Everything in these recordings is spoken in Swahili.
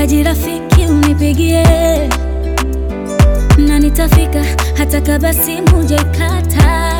Nikihitaji rafiki unipigie, na nitafika hata kama simu hujaikata.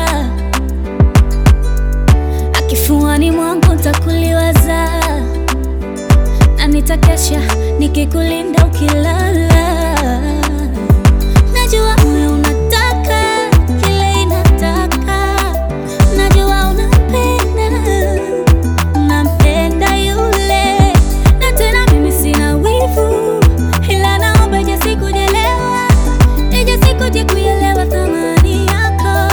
Akifuani mwangu nitakuliwaza, na nitakesha nikikulinda ukilala. Najua moyo unataka kile inataka, najua unampenda, unampenda yule, na tena mimi sina wivu, ila naomba ije sikujelewa, ije sikuje kuelewa thamani yako.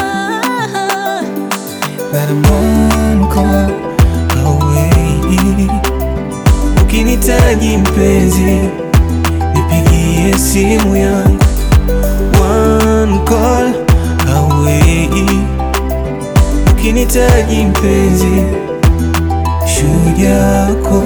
That I'm one call away. Ukinitaji mpenzi, nipigie simu yangu. One call away. Ukinitaji mpenzi, shujaa yako.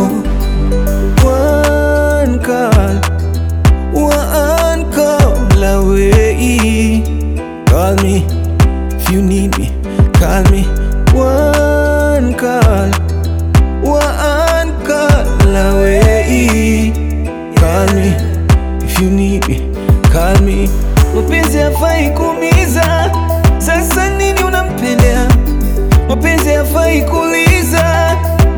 One call, one call away. Call me if you need me. Call me one call, one call away. Call me if you need me. Call me. Mapenzi hafai kuumiza, sasa nini unampendea? Mapenzi hafai kuuliza,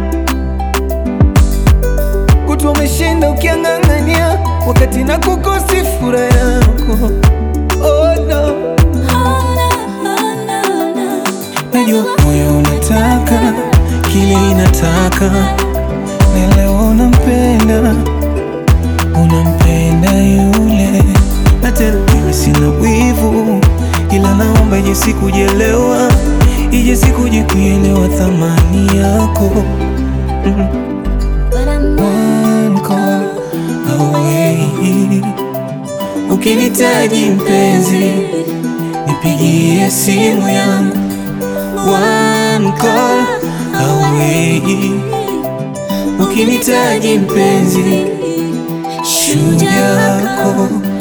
kutwa umeshinda ukiang'ang'ania, wakati na kukosi furaha yako. Oh no. Oh, no, oh, no, no. Najua moyo unataka kile inataka, na leo unampenda, unampenda yule, na tena mimi sina wivu, ila naomba ije sikujelewa, ije sikuje kuelewa thamani yako. Mm. But I'm One call away. Ukinitaji mpenzi, nipigie simu yangu. One call away. Ukinitaji mpenzi, shujaa yako.